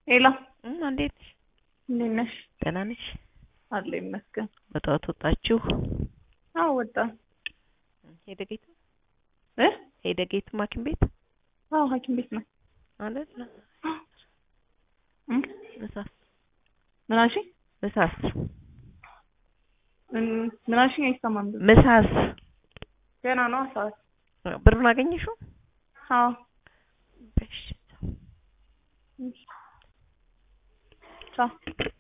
ሄሎ እም እንዴት ነሽ? እንዴት ነሽ? ደህና ነሽ? አለ ይመስገን። በጠዋት ወጣችሁ? አዎ ወጣን። ሄደ ጌቱ እ ሄደ ጌቱ ሐኪም ቤት አዎ ሐኪም ቤት ነው። አይደል? እም ምሳስ ምን አልሽኝ? ምሳስ ምን ምን አልሽኝ? አይሰማም። ብዙ ምሳስ ገና ነው ሰዓት። ብሩን አገኘሽው? አዎ እሺ ቻው